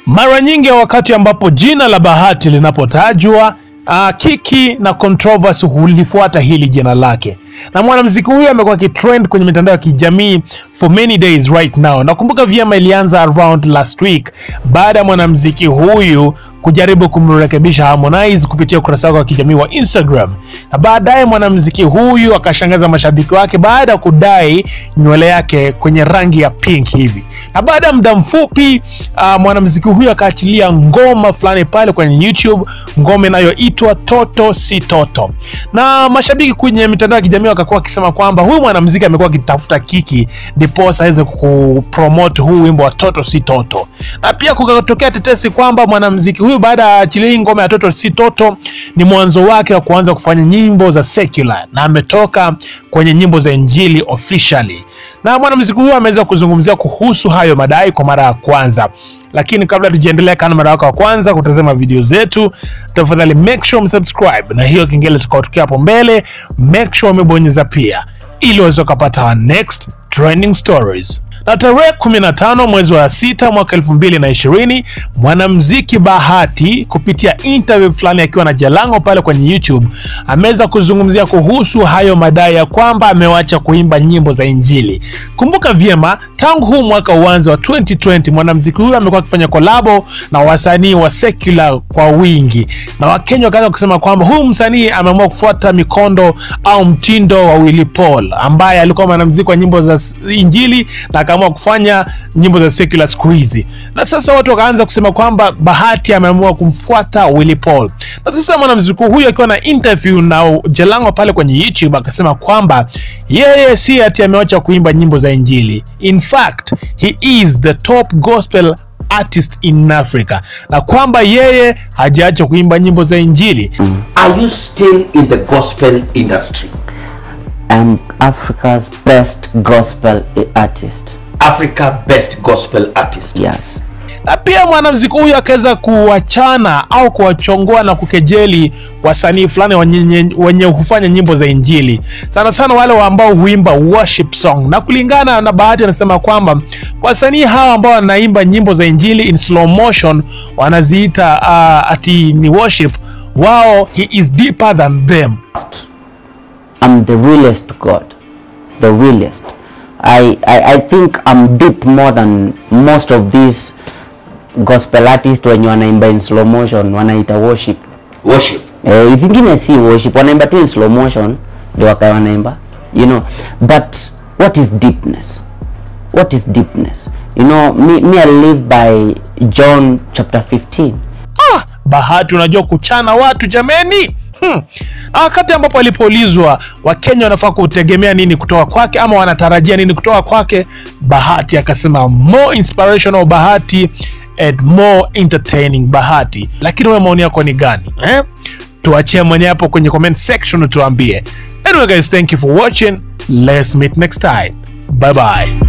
Mara nyingi wakati ambapo jina la Bahati linapotajwa Uh, kiki na controversy hulifuata hili jina lake, na mwanamuziki huyu amekuwa kitrend kwenye mitandao ya kijamii for many days right now. Nakumbuka vyema ilianza around last week baada ya mwanamuziki huyu kujaribu kumrekebisha Harmonize kupitia ukurasa wake wa kijamii wa Instagram, na baadaye mwanamuziki huyu akashangaza mashabiki wake baada ya kudai nywele yake kwenye rangi ya pink hivi, na baada ya muda mfupi uh, mwanamuziki huyu akaachilia ngoma fulani pale kwenye YouTube, ngoma inayoitwa Toto si Toto, na mashabiki kwenye mitandao ya kijamii wakakuwa wakisema kwamba huyu mwanamuziki amekuwa akitafuta kiki ndiposa aweze kupromote huu wimbo wa Toto si Toto, na pia kukatokea tetesi kwamba mwanamuziki huyu baada ya achilia hii ngoma ya Toto si Toto ni mwanzo wake wa kuanza kufanya nyimbo za secular, na ametoka kwenye nyimbo za injili officially, na mwanamuziki huyu ameweza kuzungumzia kuhusu hayo madai kwa mara ya kwanza lakini kabla tujiendelea, kana mara yako wa kwanza kutazama video zetu, tafadhali make sure umesubscribe na hiyo kengele tutakaotokea hapo mbele, make sure umebonyeza pia, ili uweze kupata our next trending stories. Na tarehe 15 mwezi wa sita mwaka 2020 mwanamuziki Bahati kupitia interview fulani akiwa na Jalango pale kwenye YouTube ameweza kuzungumzia kuhusu hayo madai ya kwamba amewacha kuimba nyimbo za Injili. Kumbuka vyema, tangu huu mwaka uanze wa 2020 mwanamuziki huyu amekuwa akifanya kolabo na wasanii wa secular kwa wingi, na Wakenya wakaanza kusema kwamba huyu msanii ameamua kufuata mikondo au mtindo wa Willy Paul ambaye alikuwa mwanamuziki wa nyimbo za Injili na akaamua kufanya nyimbo za secular siku hizi, na sasa watu wakaanza kusema kwamba Bahati ameamua kumfuata Willy Paul. Na sasa mwanamuziki huyu akiwa na interview na Jalango pale kwenye YouTube akasema kwamba yeye si ati ameacha kuimba nyimbo za Injili, in fact he is the top gospel artist in Africa, na kwamba yeye hajaacha kuimba nyimbo za Injili. Are you still in the gospel industry? I'm Africa's best gospel artist. Africa best gospel artist. Yes. na pia mwanamuziki huyu akaweza kuwachana au kuwachongoa na kukejeli wasanii fulani wenye, wenye hufanya nyimbo za injili sana sana wale ambao huimba worship song, na kulingana na Bahati anasema kwamba wasanii hawa ambao wanaimba nyimbo za injili in slow motion wanaziita uh, ati ni worship, wao he is deeper than them. I'm the realest God. The realest. I, I, I think I'm deep more than most of these gospel artists wenye wanaimba in slow motion wanaita worship. Worship. Eh, vingine si worship, wanaimba tu in slow motion ndio wakawa wanaimba. You know, but what is deepness? What is deepness? You know, me, me I live by John chapter 15. Ah, Bahati unajua kuchana watu jameni. Hmm. Na wakati ambapo alipoulizwa Wakenya wanafaa kutegemea nini kutoka kwake ama wanatarajia nini kutoka kwake, Bahati akasema more inspirational Bahati and more entertaining Bahati. Lakini wewe maoni yako ni gani eh? Tuachie mwenye hapo kwenye comment section tuambie. Anyway guys, thank you for watching. Let's meet next time. Bye bye.